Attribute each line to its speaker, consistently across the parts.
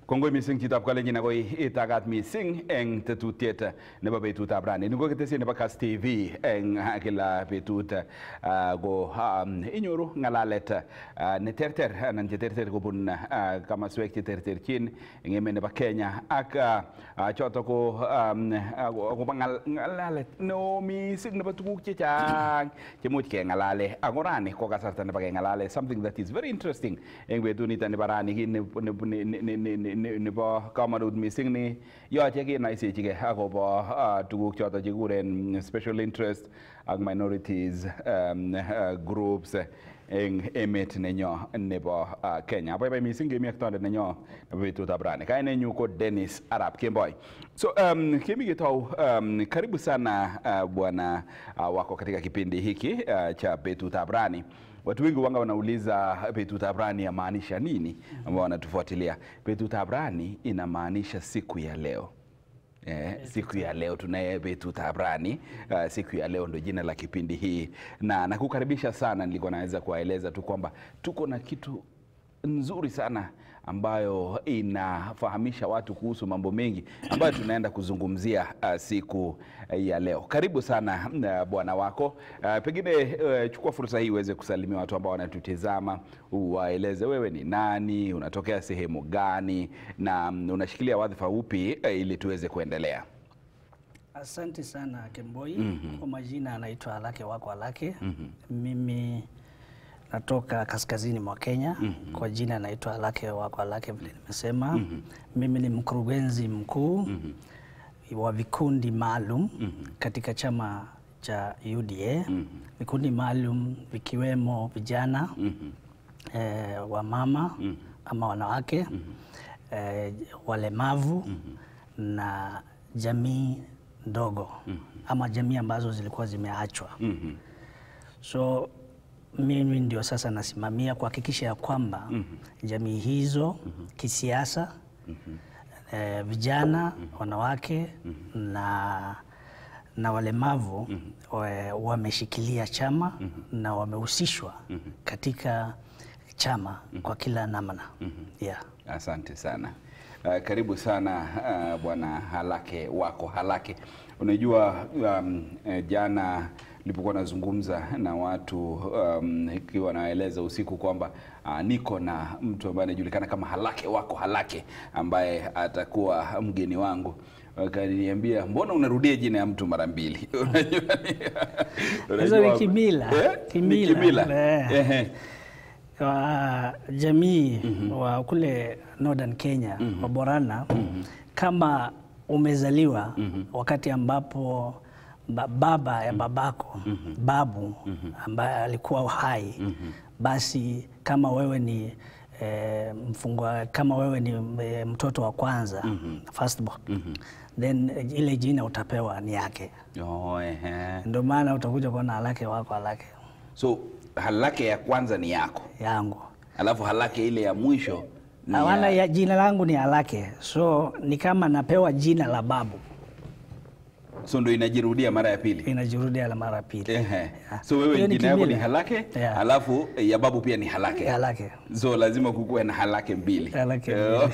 Speaker 1: Kongoi mising chitab kalenjin akoi itagat mising eng tetutiet nebo betutab rani. Ni ko ketesiet nebo Kass TV eng kila betut uh, ko um, inyoru ng'alalet uh, ne terter anan che terter kobun uh, kamaswek che terterchin eng emet nebo Kenya ak uh, uh, choto ko um, akobo ng'alalet neo mising nebo tuguk chechang chemuch keng'alale ako rani ko kasarta nebo keng'alale something that is very interesting eng betut nito nebo rani kit nebo kamanut mising ni yoche kenaisechige akobo uh, tuguk choto chekikuren special interest ak minorities um, uh, groups eng emet nenyo nebo uh, Kenya. Abaibai mising kemi ak tondet nenyo nebo betutab rani. Kainenyu ko Dennis Arap Kemboi. So um, kemi ketau um, karibu sana uh, bwana uh, wako katika kipindi hiki uh, cha betutab rani. Watu wengi wanga wanauliza betutab rani yamaanisha nini, ambao wanatufuatilia. Betutab rani inamaanisha siku ya leo. Eh, siku ya leo tunaye betutab rani. Uh, siku ya leo ndo jina la kipindi hii, na nakukaribisha sana. Nilikuwa naweza kuwaeleza tu kwamba tuko na kitu nzuri sana ambayo inafahamisha watu kuhusu mambo mengi ambayo tunaenda kuzungumzia uh, siku ya leo. Karibu sana uh, bwana wako. Uh, pengine uh, chukua fursa hii uweze kusalimia watu ambao wanatutizama, uwaeleze wewe ni nani, unatokea sehemu gani na um, unashikilia wadhifa upi uh, ili tuweze kuendelea.
Speaker 2: Asante sana Kemboi. Kwa majina anaitwa Alake wako Alake. Mimi natoka kaskazini mwa Kenya. Kwa jina naitwa Alake wako Alake vile nimesema. Mimi ni mkurugenzi mkuu wa vikundi maalum katika chama cha UDA. Vikundi maalum vikiwemo vijana eh, wamama ama wanawake eh, walemavu na jamii ndogo ama jamii ambazo zilikuwa zimeachwa. So mimi ndio sasa nasimamia kuhakikisha ya kwamba jamii hizo kisiasa, eh, vijana, wanawake na na walemavu wa- wameshikilia chama na wamehusishwa katika chama kwa kila namna. Yeah.
Speaker 1: Asante sana. Uh, karibu sana uh, bwana Halake wako Halake. Unajua um, eh, jana nilipokuwa nazungumza na watu um, ikiwa naeleza usiku kwamba uh, niko na mtu ambaye anajulikana kama Halake wako Halake ambaye atakuwa mgeni wangu wakaniambia mbona unarudia jina ya mtu mara mbili? Unajua ni-
Speaker 2: Hizo ni
Speaker 1: unajua-
Speaker 2: kimila.
Speaker 1: Eh? Ni
Speaker 2: Kimila.
Speaker 1: kimila.
Speaker 2: Eh.
Speaker 1: Ehe.
Speaker 2: wa jamii wa kule Northern Kenya wa Borana kama umezaliwa wakati ambapo ba- baba ya babako babu ambaye alikuwa hai basi kama wewe ni eh, mfungwa kama wewe ni eh, mtoto wa kwanza firstborn then eh, ile jina utapewa ni yake
Speaker 1: Oh, ehe.
Speaker 2: ndio maana utakuja kuona alake wako alake
Speaker 1: So halake ya kwanza ni yako,
Speaker 2: yangu
Speaker 1: alafu halake ile ya mwisho ni
Speaker 2: Hawana
Speaker 1: ya...
Speaker 2: ya jina langu ni Alake, so ni kama napewa jina la babu,
Speaker 1: so ndo inajirudia mara ya pili.
Speaker 2: inajirudia la mara pili.
Speaker 1: Ehe. So wewe
Speaker 2: Hiyo ni
Speaker 1: jina yako ni
Speaker 2: kimila.
Speaker 1: halake
Speaker 2: Yeah.
Speaker 1: alafu ya babu pia ni halake.
Speaker 2: Alake.
Speaker 1: So lazima kukuwe na halake mbili.
Speaker 2: Halake
Speaker 1: Eh,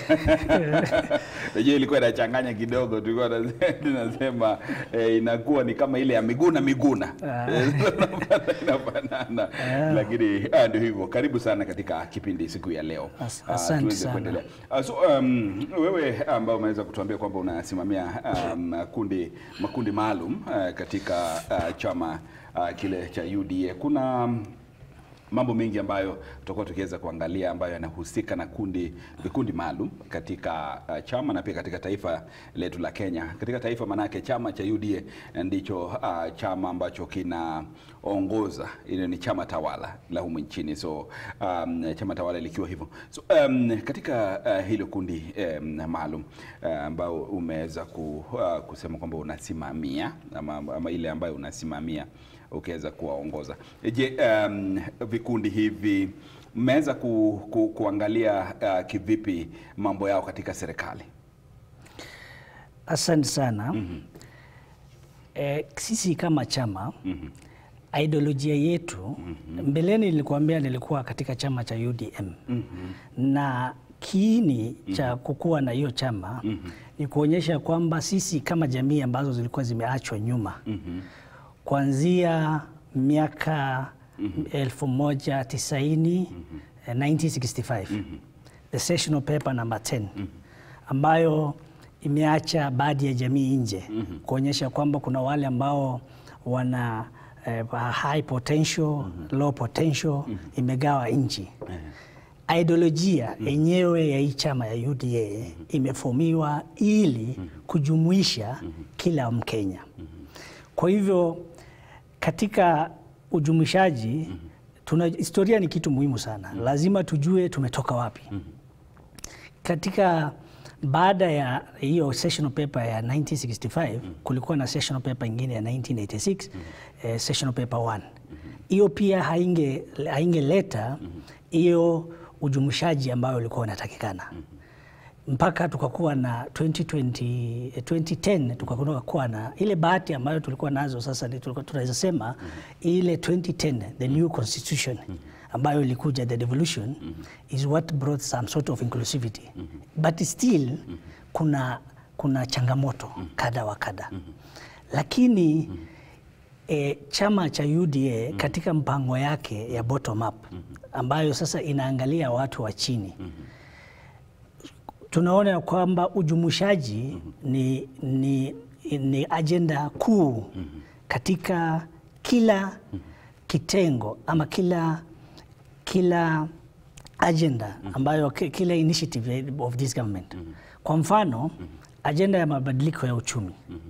Speaker 1: Najua ilikuwa inachanganya kidogo, tulikuwa tunase- tunasema eh, inakuwa ni kama ile ya Miguna Miguna Eh, inafanana, lakini ah, ndio hivyo. Karibu sana katika kipindi siku ya leo.
Speaker 2: As-
Speaker 1: Ah,
Speaker 2: asante
Speaker 1: tuweze
Speaker 2: sana.
Speaker 1: kuendelea. Ah, so um, wewe ambao umeweza kutuambia kwamba unasimamia um, kundi makundi maalum uh, katika uh, chama uh, kile cha UDA kuna um, mambo mengi ambayo tutakuwa tukiweza kuangalia ambayo yanahusika na kundi vikundi maalum katika uh, chama na pia katika taifa letu la Kenya. Katika taifa manake chama cha UDA ndicho uh, chama ambacho kinaongoza, ile ni chama tawala la humu nchini, so um, chama tawala likiwa hivyo. So um, katika uh, hilo kundi um, maalum uh, ambao umeweza ku, uh, kusema kwamba unasimamia ama, ama ile ambayo unasimamia ukiweza kuwaongoza. Je, um, vikundi hivi mmeweza ku, ku, kuangalia uh, kivipi mambo yao katika serikali?
Speaker 2: Asante sana. Eh, sisi kama chama ideolojia yetu mbeleni, nilikuambia nilikuwa katika chama cha UDM na kiini cha kukuwa na hiyo chama ni kuonyesha kwamba sisi kama jamii ambazo zilikuwa zimeachwa nyuma kuanzia miaka elfu moja tisaini eh, 1965 the sessional paper number 10 ambayo imeacha baadhi ya jamii nje kuonyesha kwamba kuna wale ambao wana eh, high potential, low potential imegawa nchi. Ideolojia yenyewe ya hii chama ya UDA imefomiwa ili kujumuisha kila Mkenya. Kwa hivyo katika ujumuishaji tuna historia ni kitu muhimu sana, lazima tujue tumetoka wapi. Katika baada ya hiyo sessional paper ya 1965 kulikuwa na sessional paper ingine ya 1986 eh, sessional paper 1 hiyo pia hainge haingeleta hiyo ujumuishaji ambayo ulikuwa unatakikana mpaka tukakuwa na 2020, eh, 2010 tukakuwa na ile bahati ambayo tulikuwa nazo sasa, ni tulikuwa tunaweza sema ile 2010 the new constitution ambayo ilikuja the devolution is what brought some sort of inclusivity but still kuna, kuna changamoto kadha wa kadha lakini e, chama cha UDA katika mpango yake ya bottom up ambayo sasa inaangalia watu wa chini tunaona ya kwamba ujumuishaji ni, ni, ni ajenda kuu katika kila kitengo ama kila, kila agenda ambayo ki- kila initiative of this government. Kwa mfano ajenda ya mabadiliko ya uchumi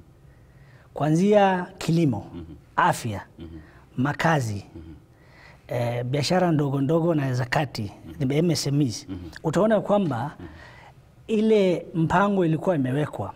Speaker 2: kuanzia kilimo, afya, makazi, eh, biashara ndogo ndogo na za kati, the MSMEs. Utaona kwamba ile mpango ilikuwa imewekwa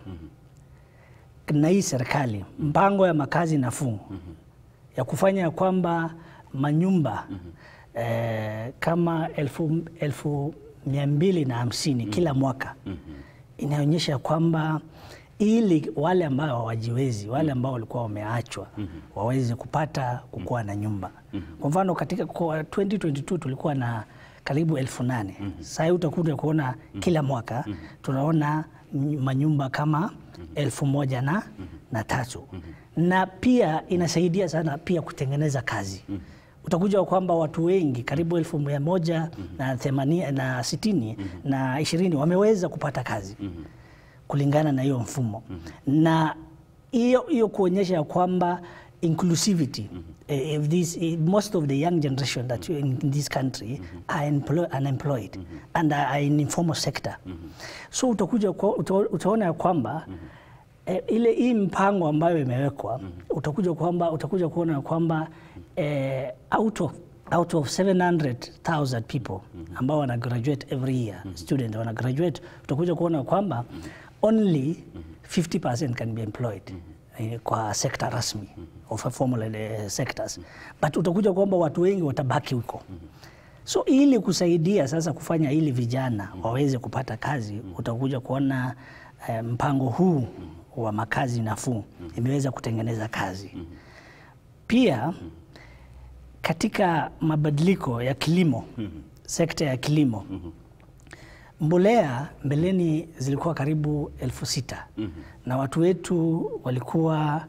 Speaker 2: na hii serikali, mpango ya makazi nafuu ya kufanya kwamba manyumba eh, kama elfu, elfu mia mbili na hamsini kila mwaka inaonyesha kwamba ili wale ambao hawajiwezi wale ambao walikuwa wameachwa waweze kupata kukuwa na nyumba. Kwa mfano katika kwa 2022 tulikuwa na karibu elfu nane. Sasa hii utakuja kuona kila mwaka tunaona ny- manyumba kama elfu moja na, na tatu na pia inasaidia sana pia kutengeneza kazi utakuja kwamba watu wengi karibu elfu mia moja na themanini na sitini na ishirini wameweza kupata kazi kulingana na hiyo mfumo na hiyo hiyo kuonyesha ya kwamba inclusivity eh, if this, eh, most of the young generation that you- in this country are employ, unemployed and are in informal sector so utakuja kwa, uta, utaona ya kwamba eh, ile hii mpango ambayo imewekwa utakuja kwamba utakuja kuona ya kwamba eh, out of out of 700,000 people ambao wana graduate every year student wana graduate utakuja kuona kwamba only 50% can be employed eh, kwa sekta rasmi of formal eh, sectors but utakuja kwamba watu wengi watabaki huko so ili kusaidia sasa kufanya ili vijana waweze kupata kazi utakuja kuona eh, mpango huu wa makazi nafuu imeweza kutengeneza kazi pia katika mabadiliko ya kilimo sekta ya kilimo mbolea mbeleni zilikuwa karibu elfu sita na watu wetu walikuwa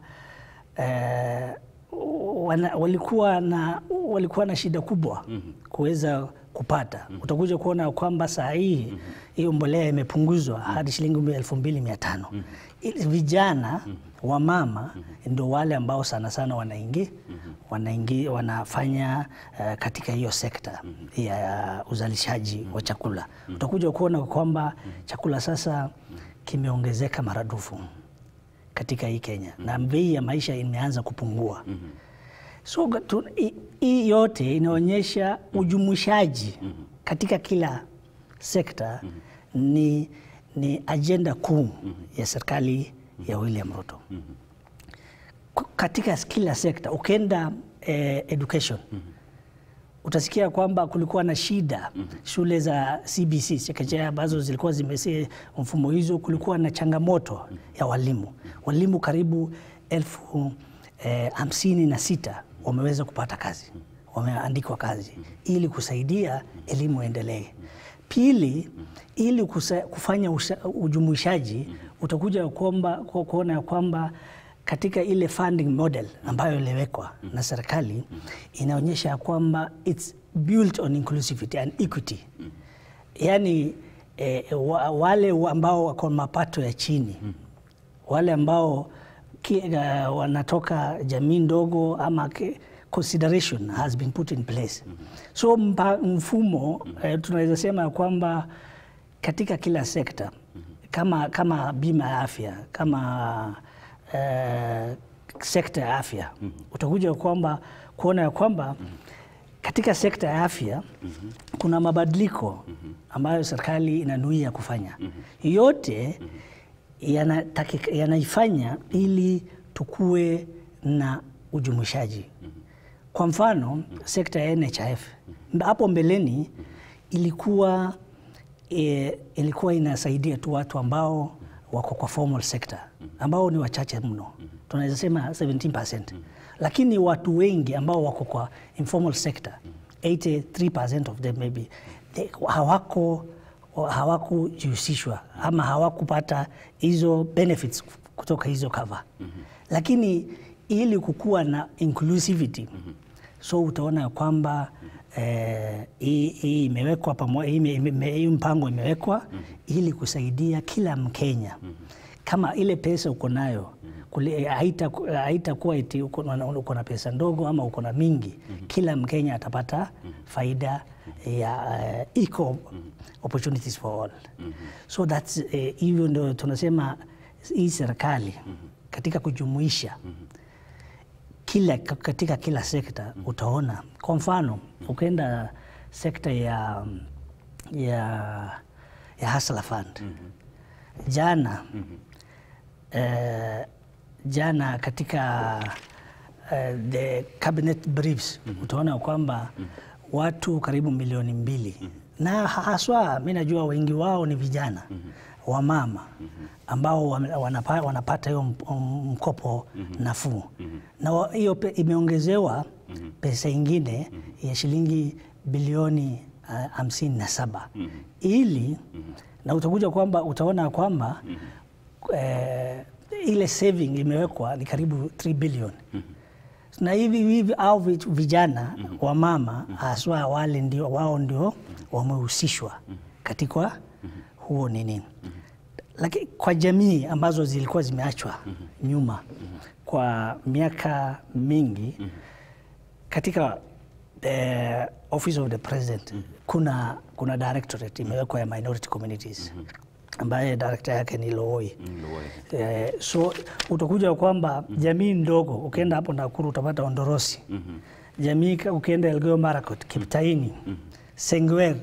Speaker 2: eh, wana, walikuwa na walikuwa na shida kubwa kuweza kupata. Utakuja kuona kwamba saa hii hiyo mbolea imepunguzwa hadi shilingi elfu mbili mia tano. Ili Vijana wa mama ndio wale ambao sana sana wanaingia wanaingi, wanafanya uh, katika hiyo sekta ya uzalishaji wa chakula. Utakuja kuona kwamba chakula sasa kimeongezeka maradufu katika hii Kenya na bei ya maisha imeanza kupungua. So tu- hii- hii yote inaonyesha ujumuishaji katika kila sekta ni, ni ajenda kuu ya serikali ya William Ruto K- katika kila sekta. Ukienda eh, education utasikia kwamba kulikuwa na shida shule za CBC chekechea ambazo zilikuwa zimesi mfumo hizo, kulikuwa na changamoto ya walimu. Walimu karibu elfu eh, hamsini na sita wameweza kupata kazi, wameandikwa kazi ili kusaidia elimu endelee. Pili, ili kusa, kufanya usa, ujumuishaji utakuja kwamba ku- kuona ya kwamba katika ile funding model ambayo iliwekwa na serikali inaonyesha ya kwamba it's built on inclusivity and equity yaani eh, wa, wale wa- ambao wako mapato ya chini wale ambao ki, uh, wanatoka jamii ndogo ama ki, consideration has been put in place so mpa, mfumo eh, tunaweza sema ya kwamba katika kila sekta kama, kama bima ya afya kama eh, sekta ya afya utakuja kwamba kuona ya kwamba katika sekta ya afya kuna mabadiliko ambayo serikali inanuia kufanya yote yanataki- yanaifanya ili tukue na ujumuishaji. Kwa mfano sekta ya NHIF hapo mbeleni ilikuwa e, ilikuwa inasaidia tu watu ambao wako kwa formal sector ambao ni wachache mno, tunaweza sema 17%, lakini watu wengi ambao wako kwa informal sector 83% of them maybe they, hawako hawakujihusishwa ama hawakupata hizo benefits kutoka hizo cover lakini ili kukuwa na inclusivity so utaona ya kwamba eh, hii hii imewekwa pamoja, hii ime- ime- hii mpango imewekwa ili kusaidia kila Mkenya kama ile pesa uko nayo kule- haita- haitakuwa eti uko na- uko na pesa ndogo ama uko na mingi. Kila Mkenya atapata faida ya uh, equal opportunities for all. So that's eh, hivyo ndio tunasema hii serikali katika kujumuisha kila katika kila sekta utaona. Kwa mfano ukienda sekta ya ya ya Hustler Fund jana eh, jana katika eh, the cabinet briefs utaona kwamba watu karibu milioni mbili na haswa mi najua wengi wao ni vijana wamama ambao wame- wanapa, wanapata hiyo mp- mkopo nafuu na wa- hiyo pe- imeongezewa pesa ingine ya shilingi bilioni ah, hamsini na saba ili na utakuja kwamba utaona kwamba eh, ile saving imewekwa ni karibu 3 billion na hivi hivi au vi- vijana wa mama haswa wale ndio wao ndio wamehusishwa katika huo nini lakini kwa jamii ambazo zilikuwa zimeachwa nyuma kwa miaka mingi katika the office of the president kuna kuna directorate imewekwa ya minority communities ambaye director yake ni Lowoi. Eh, so utakuja kwamba jamii ndogo ukienda hapo Nakuru utapata Ondorosi. Jamii ka- ukienda Elgeyo Marakwet, Kiptaini, Sengwer.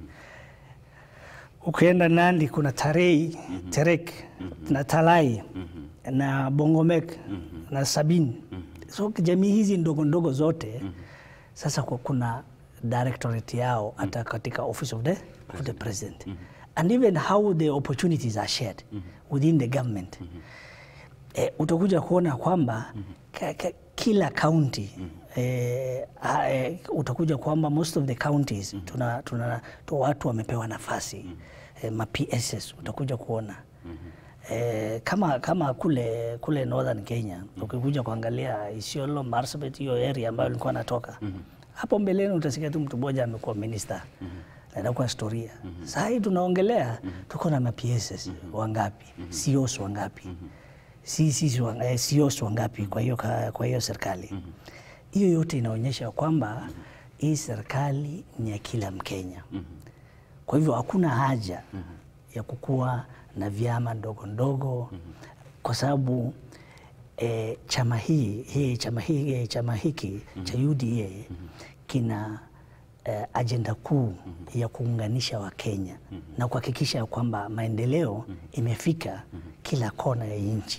Speaker 2: Ukienda Nandi kuna Tarei, Terek na Talai na Bongomek na Sabin. So jamii hizi ndogo ndogo zote sasa ku- kuna directorate yao hata katika office of the, of the president and even how the opportunities are shared within the government eh, utakuja kuona kwamba ka, ka, kila county eh, ha- eh, utakuja kwamba most of the counties tuna, tuna tu watu wamepewa nafasi eh, ma PSS utakuja kuona Eh, kama kama kule kule Northern Kenya ukikuja kuangalia Isiolo, Marsabit, hiyo area ambayo nilikuwa natoka hapo mbeleni, utasikia tu mtu mmoja amekuwa minister na inakuwa historia. Sasa hii tunaongelea tuko na ma PSS wangapi, CEOs wangapi, CCs wa- eh, CEOs wangapi kwa hiyo ka- kwa hiyo serikali. Hiyo yote inaonyesha kwamba hii serikali ni ya kila Mkenya. Kwa hivyo hakuna haja ya kukuwa na vyama ndogo ndogo kwa sababu e, chama hii, hii chama hii eh, chama hiki cha UDA kina eh, ajenda kuu ya kuunganisha Wakenya na kuhakikisha ya kwamba maendeleo imefika kila kona ya nchi.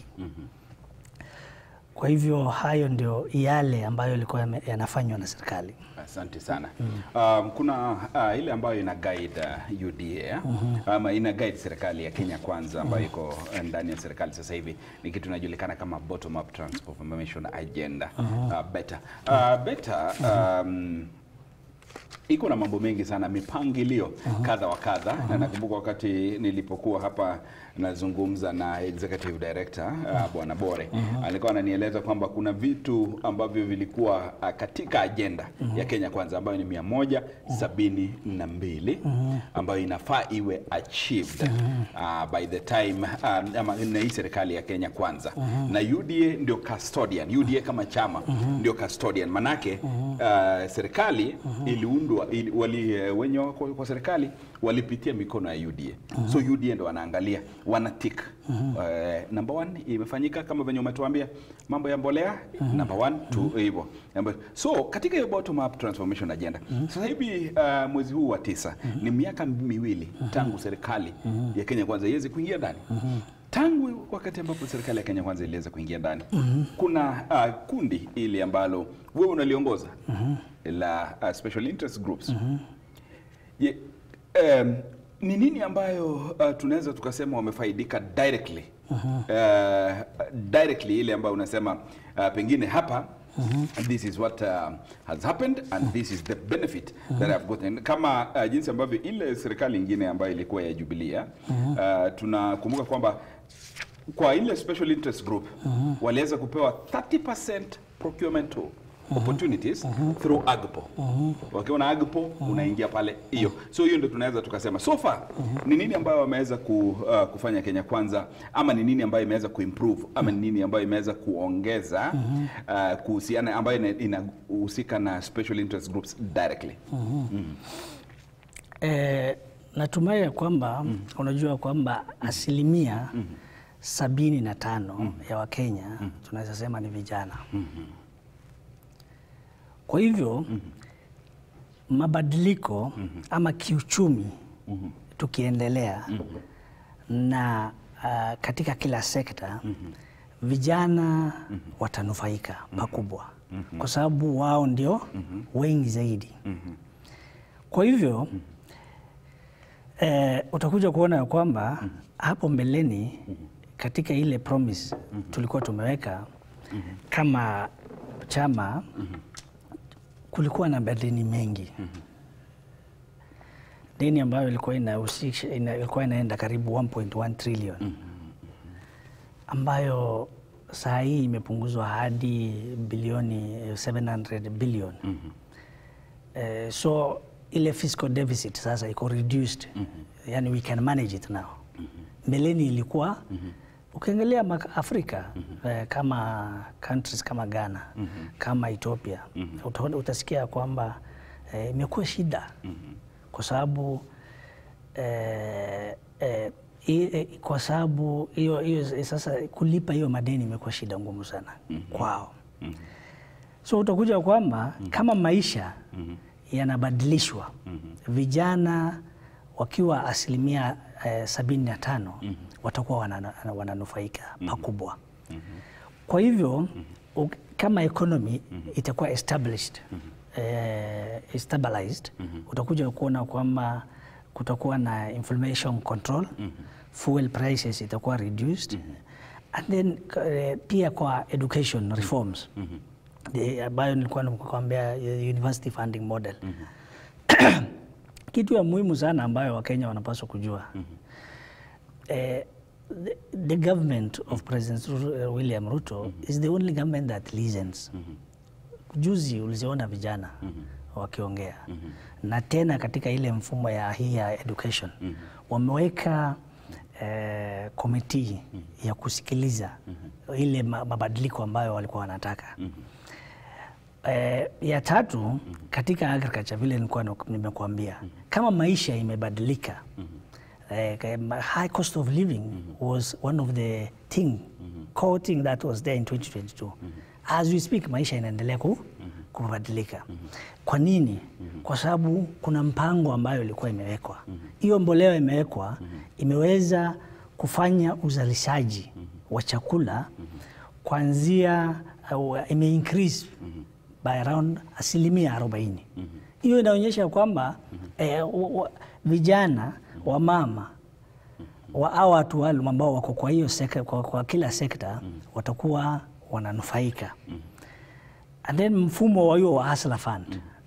Speaker 2: Kwa hivyo hayo ndio yale ambayo yalikuwa yame- yanafanywa na serikali.
Speaker 1: Asante sana. Um, kuna uh, ile ambayo ina guide uh, UDA ama ina guide serikali ya Kenya Kwanza ambayo iko uh, ndani ya serikali sasa hivi ni kitu inajulikana kama bottom up transformation agenda uh, better uh, better um, iko na mambo mengi sana, mipangilio kadha wa kadha na nakumbuka wakati nilipokuwa hapa nazungumza na executive director uh, bwana Bore alikuwa ananieleza kwamba kuna vitu ambavyo vilikuwa uh, katika ajenda ya Kenya Kwanza ambayo ni mia moja sabini na mbili ambayo inafaa iwe achieved uh, by the time uh, ama na hii serikali ya Kenya Kwanza na UDA ndio custodian, UDA kama chama ndio custodian manake uh, serikali iliundwa ili, wali, eh, wenye wako kwa serikali walipitia mikono ya UDA so UDA ndo wanaangalia wana tick uh, number one imefanyika kama venye umetuambia mambo ya mbolea number one tu hivyo Number- so katika hiyo bottom up transformation agenda sasa hivi uh, mwezi huu wa tisa ni miaka miwili tangu serikali ya Kenya Kwanza iweze kuingia ndani tangu wakati ambapo serikali ya Kenya Kwanza iliweza kuingia ndani kuna uh, kundi ili ambalo wewe unaliongoza la uh, special interest groups Ye, em, ni nini ambayo uh, tunaweza tukasema wamefaidika directly uh, directly ile ambayo unasema uh, pengine hapa this is what uh, has happened and this is the benefit that I've gotten kama uh, jinsi ambavyo ile serikali ingine ambayo ilikuwa ya Jubilee uh, tunakumbuka kwamba kwa ile special interest group waliweza kupewa 30% procurement tool opportunities through agpo wakiwa na agpo unaingia pale hiyo so hiyo ndio tunaweza tukasema so far ni nini ambayo wameweza ku, uh, kufanya Kenya Kwanza ama ni nini ambayo imeweza kuimprove ama ni nini ambayo imeweza kuongeza uh, kuhusiana ambayo ina- inahusika na special interest groups directly
Speaker 2: Eh, natumai ya kwamba unajua kwamba asilimia sabini na tano ya Wakenya tunaweza sema ni vijana. Kwa hivyo mabadiliko ama kiuchumi tukiendelea na ah, katika kila sekta vijana watanufaika pakubwa kwa sababu wao ndio wengi zaidi. Kwa hivyo eh, utakuja kuona ya kwamba hapo mbeleni katika ile promise tulikuwa tumeweka kama chama kulikuwa na madeni mengi deni ambayo ilikuwa inahusisha ina, ilikuwa inaenda karibu 1.1 trillion ambayo saa hii imepunguzwa hadi bilioni 700 billion Eh, so ile fiscal deficit sasa iko reduced yani we can manage it now mbeleni ilikuwa ukiangalia maka- Afrika eh, kama countries kama Ghana kama Ethiopia utaona- utasikia kwamba eh, imekuwa shida kwa sababu eh, eh, i- eh, kwa sababu hiyo hiyo sasa kulipa hiyo madeni imekuwa shida ngumu sana kwao so utakuja kwamba kama maisha yanabadilishwa vijana wakiwa asilimia eh, sabini na tano watakuwa wana- wananufaika pakubwa kwa hivyo u- kama economy itakuwa established eh, stabilized utakuja kuona kwamba kutakuwa na inflation control fuel prices itakuwa reduced and then eh, pia kwa education reforms The- ambayo nilikuwa nakwambia eh, university funding model kitu ya muhimu sana ambayo wakenya wanapaswa kujua eh, the, the government of president Ru- William Ruto is the only government that listens juzi uliziona vijana wakiongea na tena katika ile mfumo ya hii ya education wameweka eh, komiti ya kusikiliza ile ma- mabadiliko ambayo walikuwa wanataka Eh, ya tatu katika agriculture vile nilikuwa nak- nimekuambia kama maisha imebadilika eh, ka- ma- high cost of living was one of the thing core thing that was there in 2022 as we speak maisha inaendelea ku, kubadilika kwa nini kwa sababu kuna mpango ambayo ilikuwa imewekwa hiyo mbolea imewekwa imeweza kufanya uzalishaji wa chakula kuanzia uh, ime increase by around asilimia 40. Hiyo inaonyesha kwamba eh, wa- wa- vijana wa mama wa hao watu wale ambao wako kwa hiyo sekta, kwa, kwa kila sekta watakuwa wananufaika and then mfumo wa hiyo wa Hustler Fund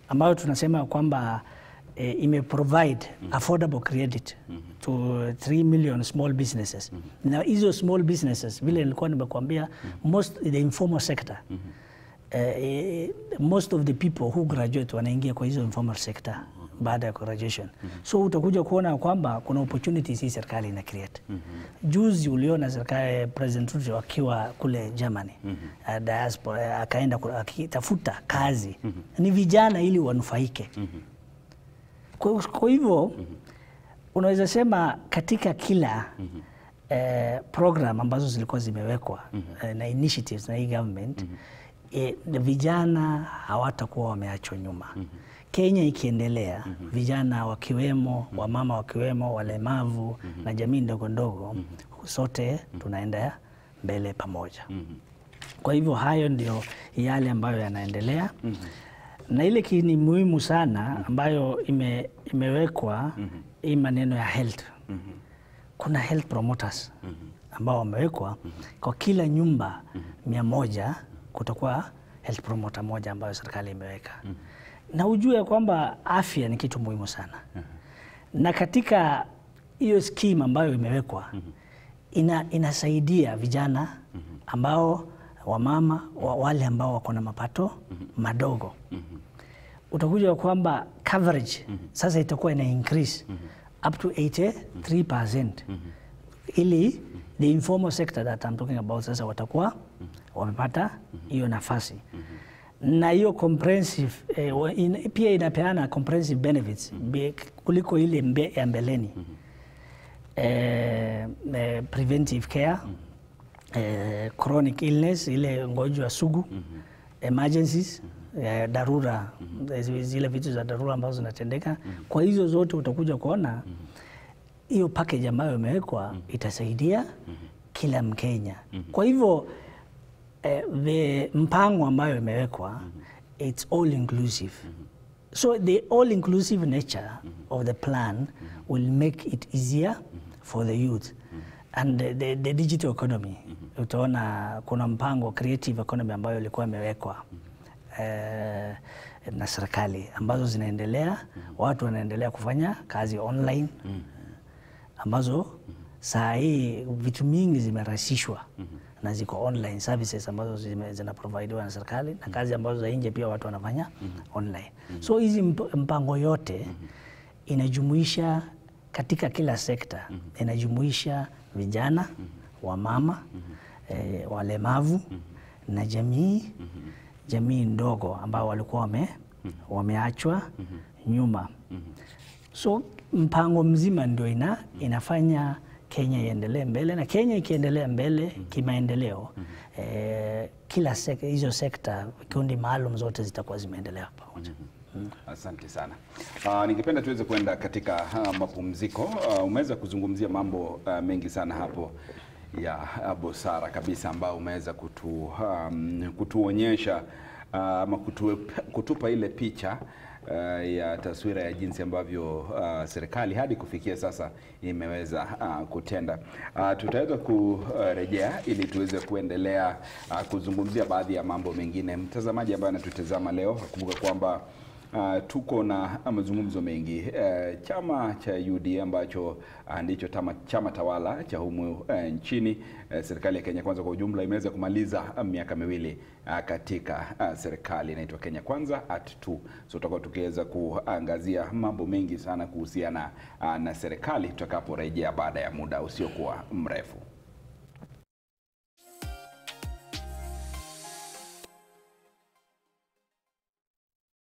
Speaker 2: ambayo tunasema kwamba eh, ime provide affordable credit to 3 million small businesses. Na hizo small businesses vile nilikuwa nimekuambia most the informal sector eh, most of the people who graduate wanaingia kwa hizo informal sector baada ya graduation. So utakuja kuona kwamba kuna opportunities hii serikali ina create. Juzi uliona serikali President Ruto akiwa kule Germany uh, diaspora eh, akaenda ku- akitafuta kazi ni vijana ili wanufaike. Kwa, kwa hivyo unaweza sema katika kila eh, program ambazo zilikuwa zimewekwa eh, na initiatives na hii government eh, na vijana hawatakuwa wameachwa nyuma. Kenya ikiendelea, vijana wakiwemo, wamama wakiwemo, walemavu na jamii ndogo ndogo, sote tunaenda mbele pamoja. Kwa hivyo hayo ndio yale ambayo yanaendelea na ile kini muhimu sana ambayo ime, imewekwa hii maneno ya health. Kuna health promoters ambao wamewekwa kwa kila nyumba mia moja kutakuwa health promoter moja ambayo serikali imeweka na ujue ya kwamba afya ni kitu muhimu sana na katika hiyo scheme ambayo imewekwa ina, inasaidia vijana ambao wamama wa, wale ambao wako na mapato madogo utakuja kwamba coverage sasa itakuwa ina increase up to 83% ili the informal sector that I'm talking about sasa watakuwa wamepata hiyo nafasi na hiyo comprehensive eh, wa- in, pia inapeana comprehensive benefits be- kuliko ile mbe, ya mbeleni eh, eh, preventive care eh, chronic illness ile ngojwa sugu emergencies eh, dharura eh, zile vitu za dharura ambazo zinatendeka kwa hizo zote utakuja kuona hiyo package ambayo imewekwa itasaidia kila Mkenya. Kwa hivyo eh, the mpango ambayo imewekwa it's all inclusive. So the all inclusive nature of the plan will make it easier for the youth and the, the, the digital economy. Utaona kuna mpango creative economy ambayo ilikuwa imewekwa eh, na serikali ambazo zinaendelea, watu wanaendelea kufanya kazi online ambazo saa hii vitu mingi zimerahisishwa na ziko online services ambazo zime- zinaprovidiwa na serikali na kazi ambazo za nje pia watu wanafanya online. So hizi mp- mpango yote inajumuisha katika kila sekta, inajumuisha vijana, wamama, eh, walemavu na jamii jamii ndogo ambao walikuwa wame, wameachwa nyuma. So mpango mzima ndio ina, inafanya Kenya iendelee mbele na Kenya ikiendelea mbele kimaendeleo eh, kila sek hizo sekta vikundi maalum zote zitakuwa zimeendelea pamoja.
Speaker 1: Asante sana. Uh, ningependa tuweze kwenda katika uh, mapumziko. Uh, umeweza kuzungumzia mambo uh, mengi sana hapo ya uh, busara kabisa ambayo umeweza kutu, um, kutuonyesha uh, ama kutu, kutupa ile picha uh, ya taswira ya jinsi ambavyo uh, serikali hadi kufikia sasa imeweza uh, kutenda. Uh, tutaweza kurejea ili tuweze kuendelea uh, kuzungumzia baadhi ya mambo mengine. Mtazamaji ambaye anatutazama leo, kumbuka kwamba Uh, tuko na mazungumzo mengi uh, chama cha UDA ambacho uh, ndicho tama, chama tawala cha humu uh, nchini uh, serikali ya Kenya Kwanza kwa ujumla imeweza kumaliza uh, miaka miwili uh, katika uh, serikali inaitwa Kenya Kwanza at 2 so tutakuwa tukiweza kuangazia mambo mengi sana kuhusiana uh, na serikali tutakaporejea baada ya muda usiokuwa mrefu.